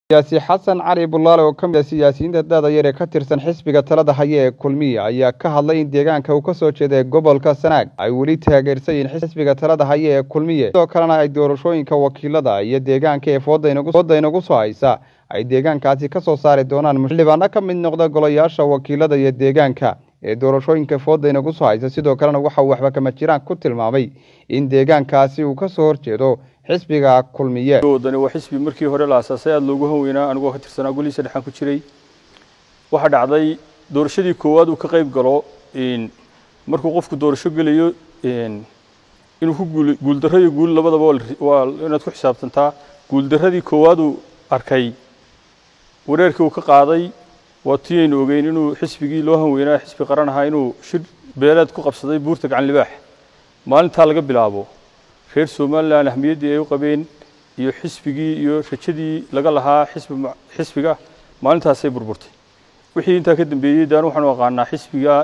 siyaasi xasan cali bulaale oo ka mid ah siyaasiyiinta da'da yar ee ka tirsan xisbiga talada haya ee kulmiye ayaa ka hadlay in deegaanka uu ka soo jeeda ee gobolka sanaag ay weli taageersan yihiin xisbiga talada haya ee kulmiye sidoo kalena ay doorashooyinka wakiilada iyo deegaanka ee fooda inagu soo haysa ay deegaankaasi ka soo saari doonaan xildhibaano ka mid noqda golayaasha wakiilada iyo deegaanka ee doorashooyinka fooda inagu soo haysa sidoo kalena waxa uu waxba kama jiraan ku tilmaamay in deegaankaasi uu ka soo horjeedo xisbiga kulmiye wadani waa xisbi markii hore la aasaasay aada loogu hanweynaa anigoo ka tirsanaa golihiisa dhexaan ku jiray waxaa dhacday doorashadii koowaad uu ka qayb galo markuu qofku doorasho gelayo inuu ku guul guuldarro iyo guul labadaba waa inaad ku xisaabtantaa guuldarradii koowaad uu arkay wareerkii uu ka qaaday waa tii aynu ogeyn inuu xisbigii loo hanweynaa xisbi qaran ahaa inuu shir beeleed ku qabsaday buurta gacan libaax maalintaa laga bilaabo reer somalilan ahmiyaddii ay u qabeen iyo xisbigii iyo rajadii laga lahaa xisbi xisbiga maalintaasay burburtay wixii intaa ka dambeeyey daan waxaanu aqaanaa xisbiga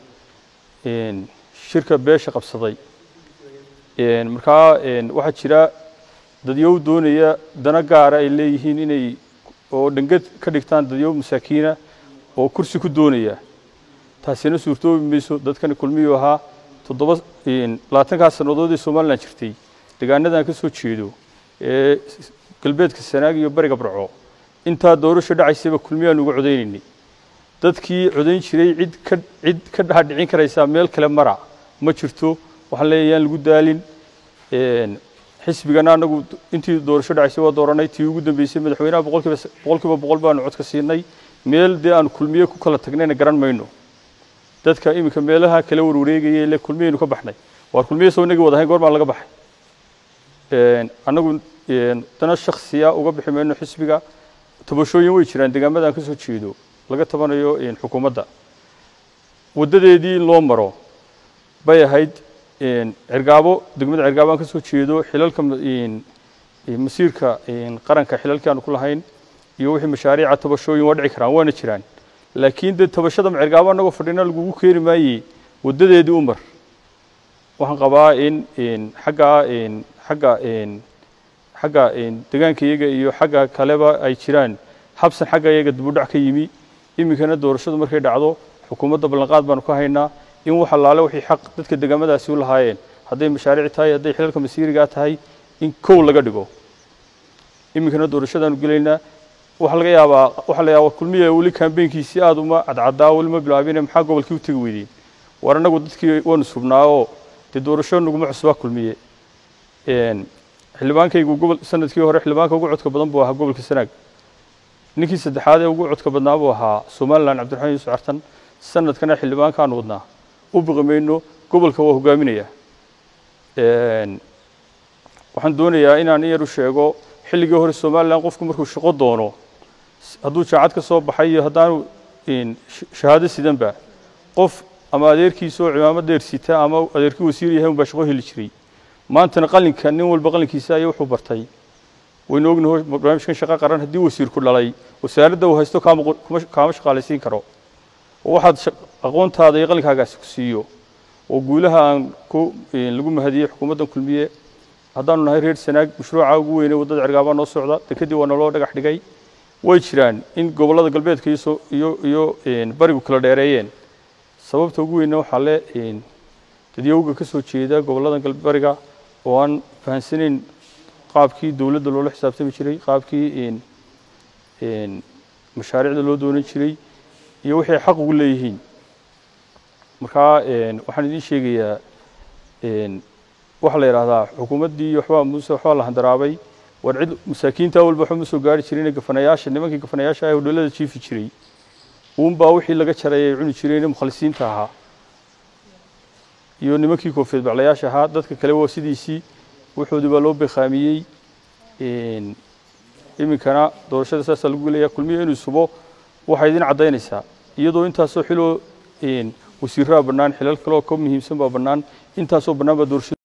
shirka beesha qabsaday markaa waxaa jira dadyow doonaya dana gaara ay leeyihiin inay oo dhangad ka dhigtaan dadyow masaakiina oo kursi ku doonaya taasina suurtoobi mayso dadkani kulmiyuu ahaa toddoba labaatankaa sannadood ee somalilan jirtay deegaanadan ka soo jeedo ee galbeedka sanaag iyo bariga barco intaa doorasho dhacaysaba kulmiyaan uga codaynaynay dadkii codayn jiray cid ka cid ka dhadhicin karaysaa meel kale mara ma jirto waxaan leeyahay yaan lagu daalin xisbigana anagu intii doorasho dhacaysay waa dooranay tii ugu dambeysay madaxweynaha boqolkiiba boqolkiiba boqol baanu codka siinay meel dee aan kulmiye ku kala tagnayna garan mayno dadka iminka meelaha kala warwareegaya ile kulmiyaynu ka baxnay waar kulmiye soo inagii wadahayn goor baan laga baxay annagu dana shaksiya uga bixi mayno xisbiga tabashooyin way jiraan deegaamadan ka soo jeedo laga tabanayo xukuumadda waddadeedii in loo maro bay ahayd cirgaabo degmada cirgaabo aan ka soo jeedo xilalka masiirka qaranka xilalkii aanu ku lahayn iyo wixii mashaariica tabashooyin waa dhici karaan waana jiraan laakiin dee tabashada cirgaabo annagoo fadhina lagugu keeni maayey waddadeedii u mar waxaan qabaa in xaggaa xagga xagga deegaanka iyaga iyo xagga kaleba ay jiraan habsan xagga iyaga dibudhac ka yimi iminkana doorashadu markay dhacdo xukuumadda ballanqaad baanu ka haynaa in wax allaale wixii xaq dadka deegaamadaasi u lahaayeen hadday mashaariic tahay hadday xilalka masiirigaa tahay in kow laga dhigo iminkana doorashadaanu gelaynaa waxaa laga yaabaa waxaa la yaabaa kulmiya weli kambeynkiisii aada uma cadcadaa weli ma bilaabine maxaa gobolkii u tegi weydeen war annagu dadkii waanu subnaa oo dee doorasho naguma cusbaa kulmiye xildhibaankaygu gobol sanadkii hore xildhibaanka ugu codka badan buu ahaa gobolka sanaag ninkii saddexaad ee ugu codka badnaa buu ahaa somalilan cabdiraxmaan yuusuf cartan sanadkana xildhibaankaanu wadnaa u biqi mayno gobolka waa hogaaminaya waxaan doonayaa inaan in yar u sheego xilligii hore somalilan qofku markuu shaqo doono hadduu jaacad ka soo baxay iyo haddaanu shahaado sidanba qof ama adeerkiisa oo cimaamad dheer sita ama adeerkii wasiir yahay unbaa shaqo heli jiray maantana qalinka nin walba qalinkiisa ayaa wuxuu bartay waynu ognaho barnaamijkan shaqo qaran haddii wasiirku dhalay wasaaradda uu haysto kaama shaqaalaysiin karo oo waxaad aqoontaada iyo qalinkaagaasi ku siiyo oo guulaha aan ku lagu mahadiyey xukuumaddan kulmiye haddaanu nahay reer sanaag mashruuca ugu weynay waddada cirgaabaa noo socda dekadii waa naloo dhagax dhigay way jiraan in gobollada galbeedka iyo iyo barigu kala dheereeyeen sababta ugu weynna waxaa le dadyowga ka soo jeeda gobollada bariga oo aan fahansanayn qaabkii dowladda loola xisaabtami jiray qaabkii mashaariicda loo doonan jiray iyo wixii xaq ugu leeyihiin markaa waxaan idiin sheegayaa waxaa la yidhaahdaa xukuumaddii waxbaa muuse waxbaa la handaraabay war cid masaakiinta walba waxba ma soo gaari jirin gafanayaasha nimankii gafanayaasha ah hodhalada jiifi jiray uunbaa wixii laga jaray ay cuni jireen mukhalisiinta ahaa iyo nimankii koofiyad baclayaasha ahaa dadka kale waa sidiisii wuxoodii baa loo beekhaamiyey iminkana doorashada saasaa lagu gelaya kulmiya inuu subo waxay idin caddaynaysaa iyadoo intaasoo xiloo wasiiraa bannaan xilal kaleoo ka muhiimsan baa bannaan intaasoo bannaan baa doorashada